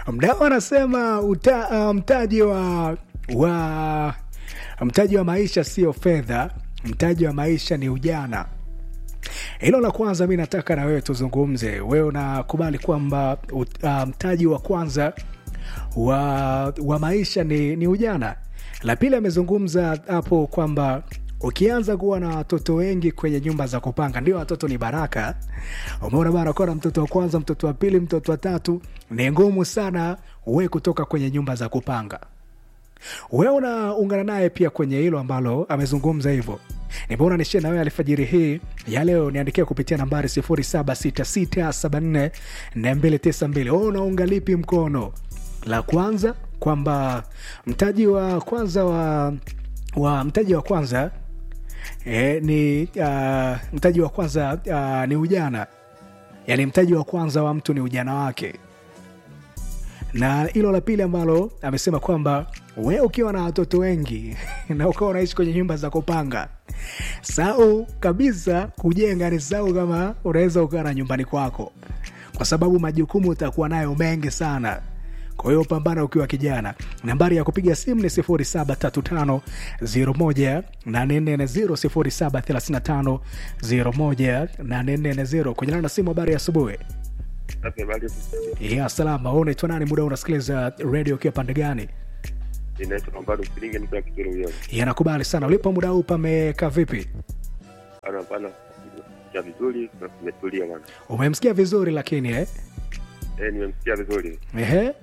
mdau anasema uta, uh, mtaji wa wa mtaji wa maisha sio fedha mtaji wa maisha ni ujana hilo la kwanza mi nataka na wewe tuzungumze wewe unakubali kwamba ut- uh, mtaji wa kwanza wa, wa maisha ni, ni ujana la pili amezungumza hapo kwamba ukianza kuwa na watoto wengi kwenye nyumba za kupanga ndio watoto ni baraka umeona bana kuwa na mtoto wa kwanza mtoto wa pili mtoto wa tatu ni ngumu sana we kutoka kwenye nyumba za kupanga wewe unaungana naye pia kwenye hilo ambalo amezungumza hivyo nimeona nishie na wewe alfajiri hii ya leo niandikia kupitia nambari 0766744292 wewe unaunga lipi mkono la kwanza kwamba mtaji wa kwanza wa, wa mtaji wa kwanza e, ni uh, mtaji wa kwanza uh, ni ujana yaani mtaji wa kwanza wa mtu ni ujana wake na hilo la pili ambalo amesema kwamba we ukiwa na watoto wengi na ukawa unaishi kwenye nyumba za kupanga sau kabisa kujenga ni sau kama unaweza ukawa na nyumbani kwako kwa sababu majukumu utakuwa nayo mengi sana kwa hiyo pambana ukiwa kijana nambari ya kupiga simu ni 735 0735 kunyana na simu habari ya asubuhi Okay, bali ya salama wewe unaitwa nani muda unasikiliza radio ukiwa pande gani inaitwa Lombardo Msilingi mtu wa Kituro huyo. yanakubali sana ulipo muda huu pamekaa vipi Ana pana ya vizuri na kumetulia bwana. umemsikia vizuri lakini eh? Eh, nimemsikia vizuri. Ehe.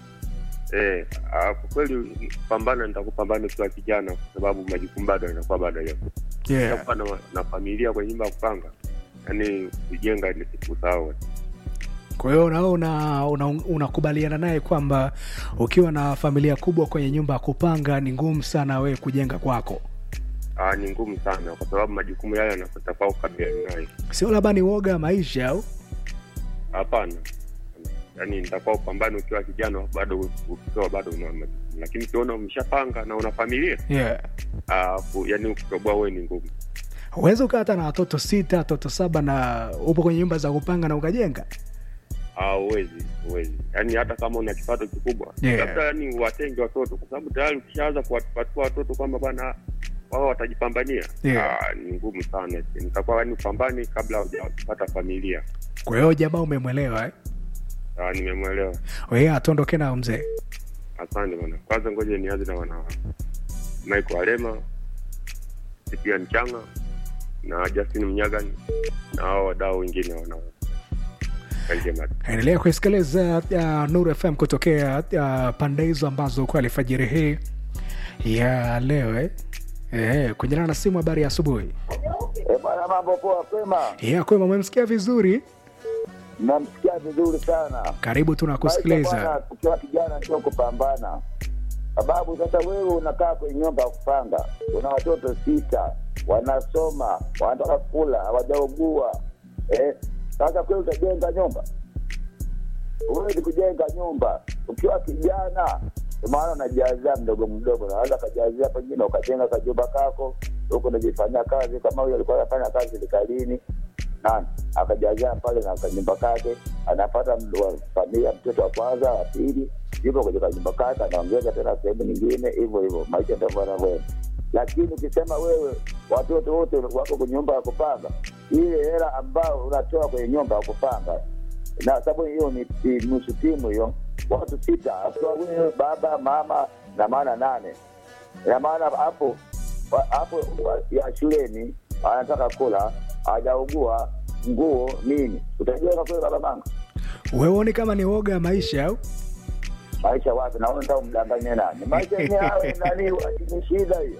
Eh, ah, kwa kweli pambana nitakupambana ukiwa kijana kwa sababu majukumu bado yanakuwa bado yapo. Yeah. Utakuwa na, na familia kwenye nyumba ya kupanga. Yaani kujenga ni kitu sawa. kwa hiyo nawe unakubaliana una, una unakubaliana naye kwamba ukiwa na familia kubwa kwenye nyumba ya kupanga ni ngumu sana wewe kujenga kwako Ah, ni ngumu sana kwa sababu majukumu yale yanatakiwa kukabiliana nayo. sio labda ni woga wa maisha au Hapana. Yaani nitakuwa upambane ukiwa kijana bado ukiwa bado una majukumu. Lakini ukiona umeshapanga na una familia, yeah. ah, ku- yaani kutoboa wewe ni ngumu. uwezi ukaa hata na watoto sita watoto saba na upo kwenye nyumba za kupanga na ukajenga Ah, uwezi uwezi yaani hata kama una kipato kikubwa Yeah. labda yani watenge watoto kwa sababu tayari ukishaanza kuwapatua watoto kwamba bwana wao watajipambania Yeah. ah, ni ngumu sana nitakuwa yani upambani kabla hujapata familia kwa hiyo jamaa umemwelewa eh? ah, nimemwelewa weye atuondoke nao mzee asante bwana kwanza ngoja nianze na wana Michael Alema Cyprian Changa na Justin Mnyagani na hao wadau wengine wana Kanjema. endelea kuisikiliza uh, nuru fm kutokea uh, pande hizo ambazo kwa alfajiri hii ya leo eh? Eh, kunyana na simu habari ya asubuhi Eh, bwana mambo poa kwema ya kwema umemsikia vizuri namsikia vizuri sana karibu Maisha tunakusikiliza bwana, ukiwa kijana ndio kupambana sababu sasa wewe unakaa kwenye nyumba ya kupanga una watoto sita wanasoma wanataka kula hawajaugua eh, sasa kweli utajenga nyumba huwezi kujenga nyumba ukiwa kijana ndio maana unajazia mdogo mdogo naweza kajazia pengine ukajenga kajumba kako huku unajifanyia kazi kama huyo alikuwa anafanya kazi serikalini nani akajazia pale na kanyumba kake anapata md- wa- familia mtoto wa kwanza wa pili yupo kwenye kanyumba kake anaongeza tena sehemu nyingine hivyo hivyo maisha ndivyo yanavyoenda lakini ukisema wewe watoto wote wako kwenye nyumba ya kupanga ile hela ambayo unatoa kwenye nyumba ya kupanga na sababu hiyo ni ni nusu timu hiyo watu sita akiwa wewe baba mama na maana nane ina maana hapo wa- hapo wa- ya shuleni anataka kula hajaugua nguo nini utajenga kweli baba manga weuoni kama ni woga ya maisha au maisha wapi naona ndio mdanganye nani maisha yenyewe awe nani ni shida hiyo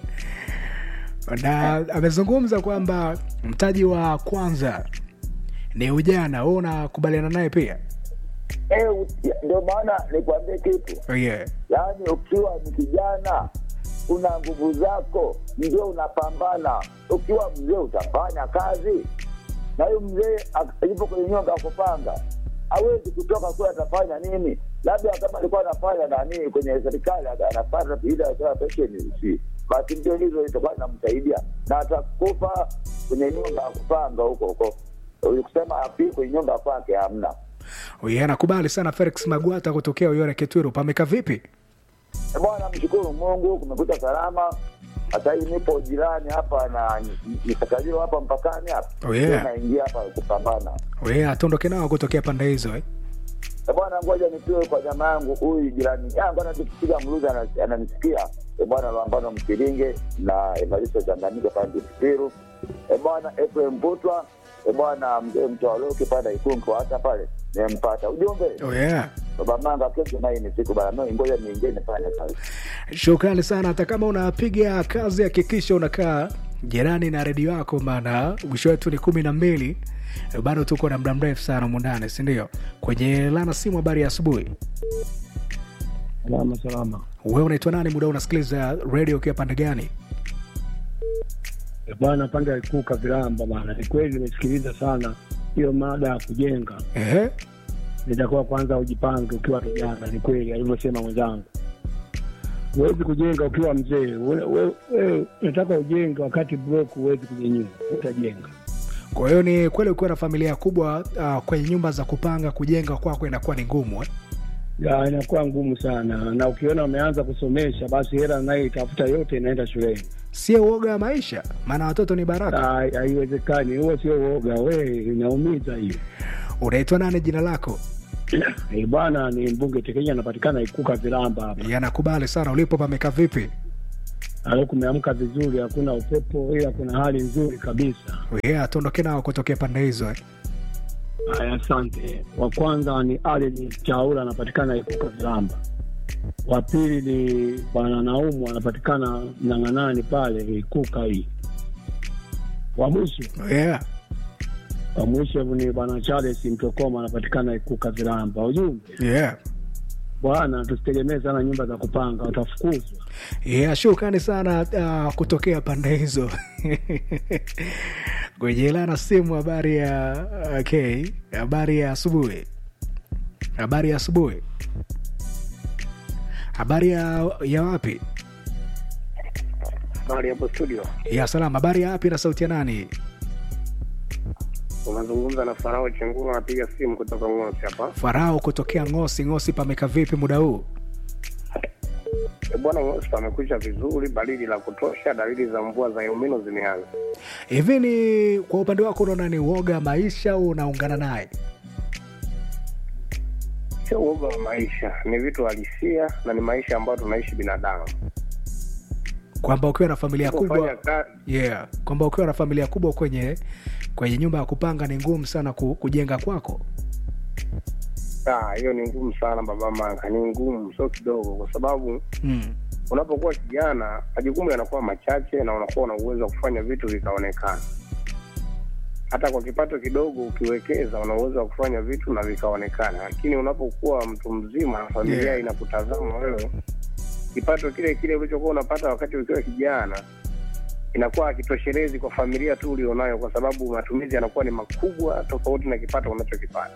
na amezungumza kwamba mtaji wa kwanza ni ujana wewe unakubaliana naye pia Eh, u- ndio maana nikwambie kitu oh, yeah. yaani ukiwa ni kijana una nguvu zako ndio unapambana ukiwa mzee utafanya kazi na huyu mzee ak- yupo kwenye nyumba ya kupanga hawezi kutoka kule atafanya nini labda kama alikuwa anafanya nani kwenye serikali ana- anapata ile atoa pensheni si basi ndio hizo itakuwa inamsaidia na atakufa kwenye nyumba ya kupanga huko huko kusema afi kwenye nyumba kwake hamna Yeye anakubali sana Felix Magwata kutokea Uyore Kitwiru. Pameka vipi? Eh, Bwana, mshukuru Mungu kumekucha salama. Hata hii nipo jirani hapa na Nisakajiro hapa mpakani hapa. Oh, yeah. Ndio Naingia hapa kupambana. Yeye atondoke nao kutokea pande hizo eh? Eh, Bwana, ngoja nitoe kwa jamaa yangu huyu jirani yangu anatupiga mluzi ana- ananisikia. Eh, Bwana Lwambano Msiringe na Evaristo Changanyika pande Kipiru. Eh, Bwana Ephraim Mbutwa. Eh, Bwana mzee Mtwaloke pale Ikungu hata pale nimempata ujumbe. Oh, yeah. Baba Manga, kesho naye ni siku bana, no, ngoja niingie nifanye kazi. Shukrani sana. Hata kama unapiga kazi, hakikisha unakaa jirani na redio yako, maana mwisho wetu ni kumi na mbili. Bado tuko na muda mrefu sana mundane, si ndio? Kwenye lana simu, habari ya asubuhi. Salama salama. Wewe unaitwa nani? Muda unasikiliza redio ukiwa pande gani? Eh, Bwana pande ya Ikuka Vilamba bana, ni kweli nimesikiliza sana hiyo mada ya kujenga. Ehe. Nitakuwa kwanza ujipange ukiwa kijana, ni kweli alivyosema mwenzangu. Huwezi kujenga ukiwa mzee. Wewe we, we, unataka ujenge wakati broke, huwezi kujenyua, utajenga. Kwa hiyo ni kweli ukiwa na familia kubwa uh, kwenye nyumba za kupanga kujenga kwako inakuwa ni ngumu eh? Ya, inakuwa ngumu sana, na ukiona umeanza kusomesha, basi hela naye itafuta yote inaenda shuleni. Sio uoga wa maisha, maana watoto ni baraka. Ah, Haiwezekani, huo sio uoga, we inaumiza hiyo. Unaitwa nani? Jina lako? Eh, Bwana ni mbunge Tekenya, anapatikana Ikuka Vilamba hapa. Yanakubali sana. Ulipo pameka vipi? Leo kumeamka vizuri, hakuna upepo, ila kuna hali nzuri kabisa. Yeah, tuondoke nao kutokea pande hizo eh? Haya, asante. Wa kwanza ni Allen Chaula, anapatikana Ikuka Vilamba. Wa pili ni bwana Naumu, anapatikana Mnang'anani pale Ikuka hii. Wa mwisho Yeah. wa mwisho ni bwana Charles Mtokoma, anapatikana Ikuka Vilamba. Ujumbe Yeah. bwana, tusitegemee sana nyumba za kupanga, watafukuzwa. Yeah, shukrani sana uh, kutokea pande hizo kwenye lana simu. Habari ya okay, habari ya asubuhi, habari ya asubuhi, habari ya, ya wapi? Habari hapo studio, Ya salama. Habari ya wapi na sauti ya nani? unazungumza na Farao Chenguru, anapiga simu kutoka Ng'osi hapa. Farao kutokea Ngosi. Ngosi pameka vipi muda huu? E bwana, Ng'osi pamekucha vizuri, baridi la kutosha, dalili za mvua za Elnino zimeanza. Hivi ni kwa upande wako unaona ni uoga maisha au unaungana naye? Sio uoga wa maisha, ni vitu halisia na ni maisha ambayo tunaishi binadamu. Kwamba ukiwa na familia Kufanya kubwa ka- yeah, kwamba ukiwa na familia kubwa kwenye kwenye nyumba ya kupanga ni ngumu sana ku, kujenga kwako. Ah, hiyo ni ngumu sana baba Manga, ni ngumu, sio kidogo, kwa sababu Mm. unapokuwa kijana majukumu yanakuwa machache na unakuwa na uwezo wa kufanya vitu vikaonekana. Hata kwa kipato kidogo ukiwekeza, una uwezo wa kufanya vitu na vikaonekana, lakini unapokuwa mtu mzima, familia Yeah. inakutazama wewe, kipato kile kile ulichokuwa unapata wakati ukiwa kijana inakuwa hakitoshelezi kwa familia tu ulionayo, kwa sababu matumizi yanakuwa ni makubwa tofauti na kipato unachokipata.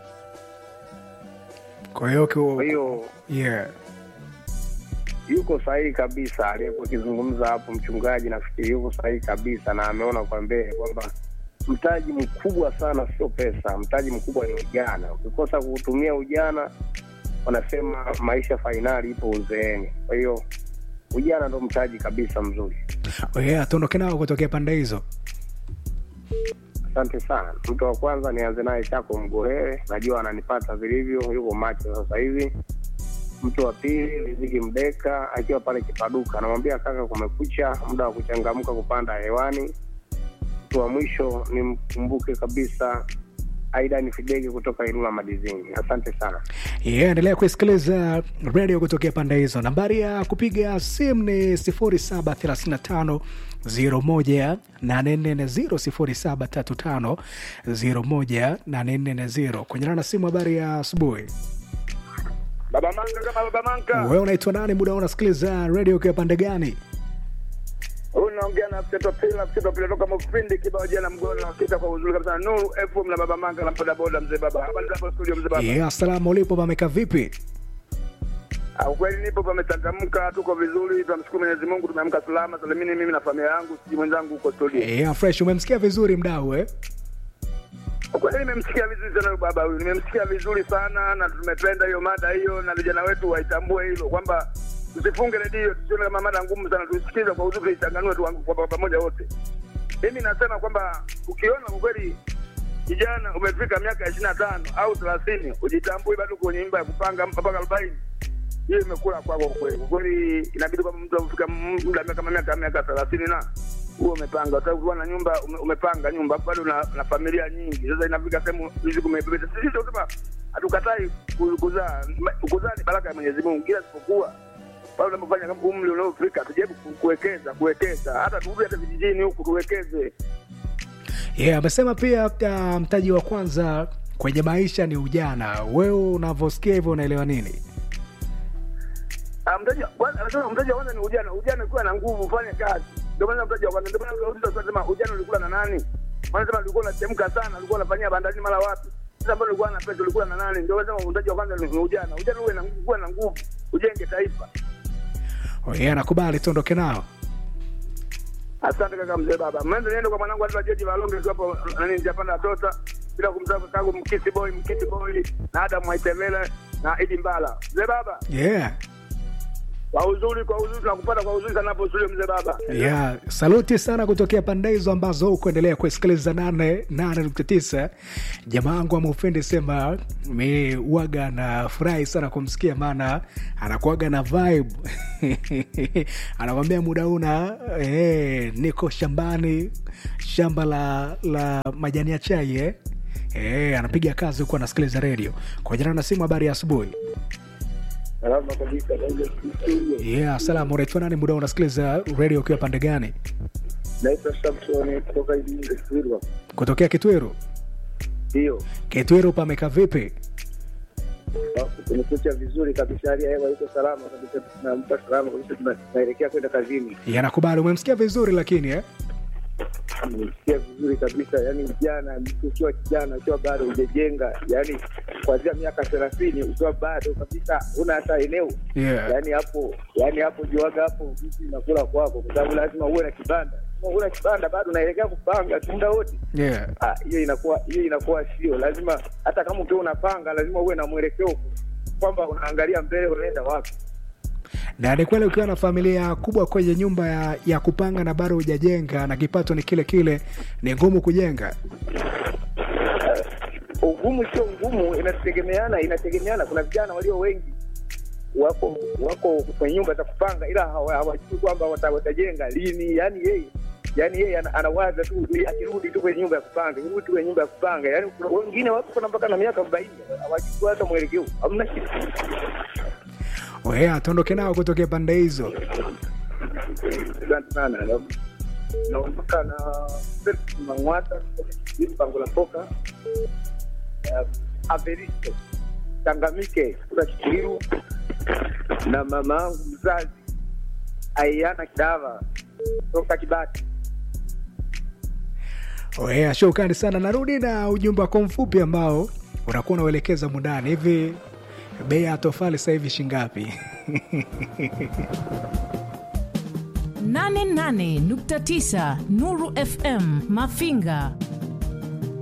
Kwa hiyo Kwa ki- hiyo yeah. yuko sahihi kabisa aliyekuwa akizungumza hapo mchungaji, nafikiri yuko sahihi kabisa, na ameona kwa mbele kwamba mtaji mkubwa sana sio pesa, mtaji mkubwa ni ujana. Ukikosa kuutumia ujana, wanasema maisha fainali ipo uzeeni. Kwa hiyo ujana ndo mtaji kabisa mzuri. Yeah, tuondoke nao kutokea pande hizo. Asante sana. Mtu wa kwanza nianze naye Chako Mgohewe, najua ananipata vilivyo, yuko macho sasa hivi. Mtu wa pili Riziki Mdeka akiwa pale Kipaduka, anamwambia kaka, kumekucha, muda wa kuchangamka kupanda hewani. Mtu wa mwisho nimkumbuke kabisa Aidan Fidege kutoka Ilula Madizini. Asante sana. Yeah, endelea kuisikiliza redio kutokea pande hizo. Nambari ya kupiga simu ni 0735 01840 0735 kwenye na simu. Habari ya asubuhi. Baba Manga kama Baba Manga. Wewe unaitwa nani? Muda huu unasikiliza redio ukiwa pande gani? Unaongea na mtoto pila mtoto pila toka Mufindi kibao jana mgoni na kita kwa uzuri kabisa Nuru FM na Baba Manga na boda boda mzee baba. Habari zako studio mzee baba. Yeah, salamu ulipo pameka vipi? Ah, Ukweli nipo pamechangamka, tuko vizuri, tunamshukuru Mwenyezi Mungu, tumeamka salama salimini, mimi na familia yangu, siji mwenzangu huko studio. Yeah, fresh. Umemsikia vizuri mdau eh? Kwa kweli nimemsikia vizuri sana huyu baba huyu, nimemsikia vizuri sana na tumependa hiyo mada hiyo, na vijana wetu waitambue hilo kwamba tusifunge redio, tusione kama mada ngumu sana, tusikize kwa uzuri, tuichanganue tu kwa kwa pamoja wote. Mimi nasema kwamba ukiona kwa kweli kijana umefika miaka ishirini na tano au thelathini, ujitambui bado kwenye nyumba ya kupanga mpaka arobaini, hiyo imekula kwako kwa kweli. Kwa kweli inabidi kwamba mtu amefika muda miaka kama miaka miaka thelathini na huo umepanga sasa, ukiwa na nyumba ume, umepanga nyumba bado na, na familia nyingi. Sasa inafika sehemu hizi kumebebeta. Sisi ndio sema hatukatai ku- kuzaa, Ma- kuzaa ni baraka ya Mwenyezi Mungu, ila isipokuwa pale unapofanya kama umri unaofika, tujaribu ku- kuwekeza kuwekeza, hata turudi hata vijijini huku tuwekeze. yeah, amesema pia uh, mtaji wa kwanza kwenye maisha ni ujana wewe unavyosikia hivyo unaelewa nini Ah, mtaji wa kwanza anasema mtaji wa kwanza ni ujana. Ujana ukiwa na nguvu ufanye kazi. Ndio maana mtaji wa kwanza ndio maana unauliza swali sema ujana ulikula na nani? Maana sema ulikuwa unachemka sana, ulikuwa unafanyia bandarini mara wapi? Sasa mbona ulikuwa na pesa ulikuwa na nani? Ndio maana mtaji wa kwanza ni ni ujana. Ujana uwe na nguvu, kuwa na nguvu, ujenge taifa. oh, yeah, nakubali tuondoke nao Asante kaka mzee baba. Mwanzo niende kwa mwanangu Alva Jeji Valonge tu hapo nani Japanda Tota. Bila kumsahau kakangu Mkisi Boy, Mkisi Boy na Adam Mwaitevele na Idi Mbala. Mzee baba, yeah. kwa uzuri kwa uzuri tunakupata kwa uzuri sana hapo studio mzee baba. Yeah, saluti sana kutokea pande hizo ambazo kuendelea kusikiliza nane nane nukta tisa. Jamaa wangu ameupendi sema mi waga na furahi sana kumsikia, maana anakuaga na vibe anakwambia muda una eh, niko shambani, shamba la, la majani ya chai eh. Eh, anapiga kazi huku anasikiliza redio kwa jina na simu. Habari ya asubuhi. Salama kabisa. Yeah, salamu. Unaitwa nani? Muda unasikiliza redio ukiwa pande gani? Naitwa Samson kutoka Iringa. Kutokea Kitwiru. Ndio. Kitwiru pameka vipi? Tumekucha vizuri kabisa, hali ya hewa iko salama kabisa, tunamka salama kabisa, tuna- tunaelekea kwenda kazini. Yanakubali, umemsikia vizuri lakini eh? Nimesikia vizuri kabisa, yani jana, mtu ukiwa kijana, ukiwa bado hujajenga, yani kuanzia miaka thelathini, ukiwa bado kabisa una hata eneo Yeah. yani hapo yani hapo juaga hapo vitu inakula kwako, kwa sababu lazima uwe na kibanda. Kama uwe na kibanda bado unaelekea kupanga tu muda wote Yeah. Ah, hiyo inakuwa hiyo inakuwa sio lazima. Hata kama ukiwa unapanga, lazima uwe na mwelekeo kwamba unaangalia mbele, unaenda wapi. Na ni kweli ukiwa na familia kubwa kwenye nyumba ya, ya kupanga na bado hujajenga na kipato ni kile kile, ni ngumu kujenga. Ugumu sio ngumu, inategemeana inategemeana. Kuna vijana walio wengi wako wako kwenye nyumba za kupanga, ila hawa- hawajui kwamba wata- watajenga lini. Yani yeye yani yeye ana- anawaza tu akirudi tu kwenye nyumba ya kupanga, kirudi tu kwenye nyumba ya kupanga. Yani kuna wengine wako kuna mpaka na miaka arobaini hawajui hata mwelekeo, hamna kitu. Oya, tuondoke nao kutokea pande hizo. Asante sana. Na- Naondoka na Felix Mang'wata hili pango la poka uh, Averisto Tangamike kutoka Kitwiru na mama yangu mzazi Aiana Kidava kutoka Kibati. Oya, shukrani sana. Narudi na ujumbe wako mfupi ambao unakuwa unauelekeza mundani hivi. Bei ya tofali sasa hivi shingapi? 88.9 Nuru FM Mafinga